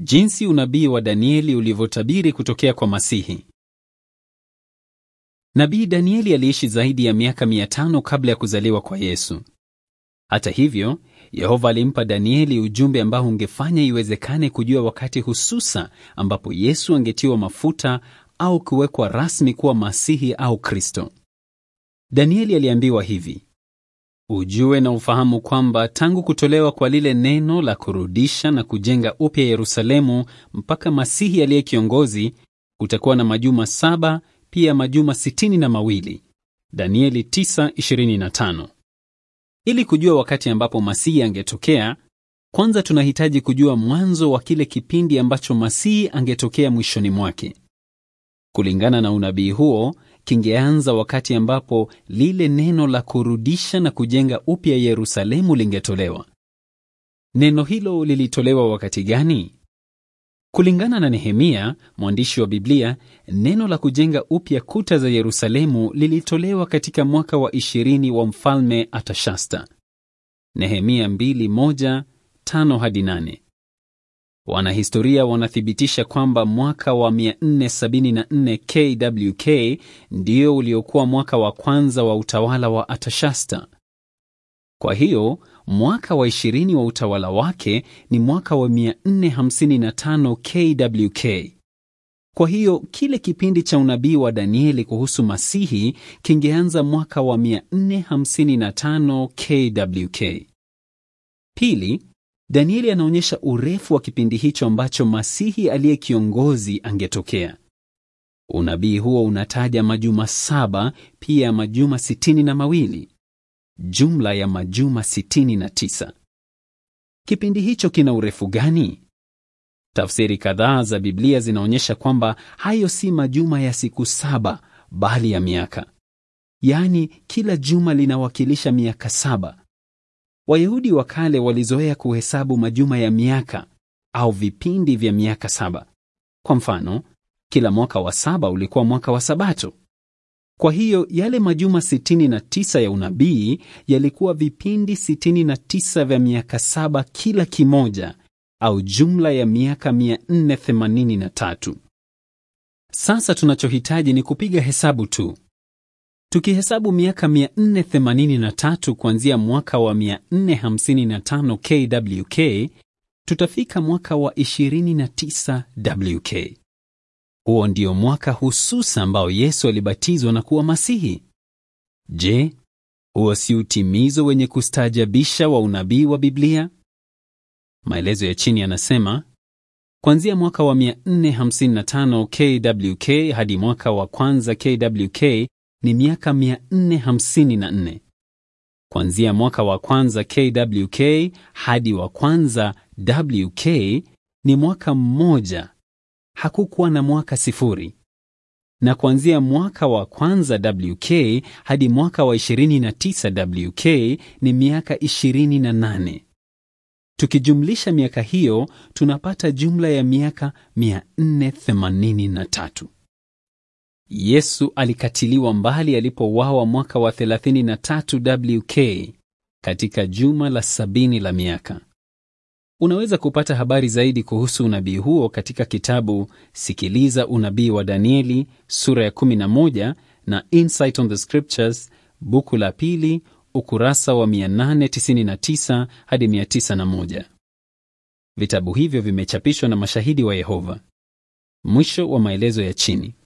Jinsi unabii wa Danieli ulivyotabiri kutokea kwa Masihi. Nabii Danieli aliishi zaidi ya miaka mia tano kabla ya kuzaliwa kwa Yesu. Hata hivyo, Yehova alimpa Danieli ujumbe ambao ungefanya iwezekane kujua wakati hususa ambapo Yesu angetiwa mafuta au kuwekwa rasmi kuwa Masihi au Kristo. Danieli aliambiwa hivi: Ujue na ufahamu kwamba tangu kutolewa kwa lile neno la kurudisha na kujenga upya Yerusalemu mpaka Masihi aliye kiongozi kutakuwa na majuma saba, pia majuma sitini na mawili. Danieli 9:25. Ili kujua wakati ambapo Masihi angetokea, kwanza tunahitaji kujua mwanzo wa kile kipindi ambacho Masihi angetokea mwishoni mwake. Kulingana na unabii huo, kingeanza wakati ambapo lile neno la kurudisha na kujenga upya Yerusalemu lingetolewa. Neno hilo lilitolewa wakati gani? Kulingana na Nehemia, mwandishi wa Biblia, neno la kujenga upya kuta za Yerusalemu lilitolewa katika mwaka wa ishirini wa mfalme Atashasta. Nehemia 2:1-5 hadi 8. Wanahistoria wanathibitisha kwamba mwaka wa 474 KWK ndio uliokuwa mwaka wa kwanza wa utawala wa Atashasta. Kwa hiyo mwaka wa ishirini wa utawala wake ni mwaka wa 455 KWK. Kwa hiyo kile kipindi cha unabii wa Danieli kuhusu Masihi kingeanza mwaka wa 455 KWK. Pili, Danieli anaonyesha urefu wa kipindi hicho ambacho Masihi aliye kiongozi angetokea. Unabii huo unataja majuma saba, pia majuma sitini na mawili, jumla ya majuma sitini na tisa. Kipindi hicho kina urefu gani? Tafsiri kadhaa za Biblia zinaonyesha kwamba hayo si majuma ya siku saba, bali ya miaka, yaani kila juma linawakilisha miaka saba. Wayahudi wa kale walizoea kuhesabu majuma ya miaka au vipindi vya miaka saba. Kwa mfano, kila mwaka wa saba ulikuwa mwaka wa Sabato. Kwa hiyo yale majuma 69 ya unabii yalikuwa vipindi 69 vya miaka saba kila kimoja, au jumla ya miaka 483. Sasa tunachohitaji ni kupiga hesabu tu. Tukihesabu miaka 483 kuanzia mwaka wa 455 KWK, tutafika mwaka wa 29 WK. Huo ndio mwaka hususa ambao Yesu alibatizwa na kuwa Masihi. Je, huo si utimizo wenye kustaajabisha wa unabii wa Biblia? Maelezo ya chini yanasema kuanzia mwaka wa 455 KWK hadi mwaka wa kwanza KWK ni miaka 454. Kuanzia mwaka wa kwanza KWK hadi wa kwanza WK ni mwaka mmoja, hakukuwa na mwaka sifuri. Na kuanzia mwaka wa kwanza WK hadi mwaka wa 29 WK ni miaka 28. Tukijumlisha miaka hiyo tunapata jumla ya miaka 483. Yesu alikatiliwa mbali alipouawa mwaka wa 33 WK katika juma la sabini la miaka. Unaweza kupata habari zaidi kuhusu unabii huo katika kitabu Sikiliza Unabii wa Danieli sura ya 11 na Insight on the Scriptures buku la pili ukurasa wa 899 hadi 901. Vitabu hivyo vimechapishwa na Mashahidi wa Yehova. Mwisho wa maelezo ya chini.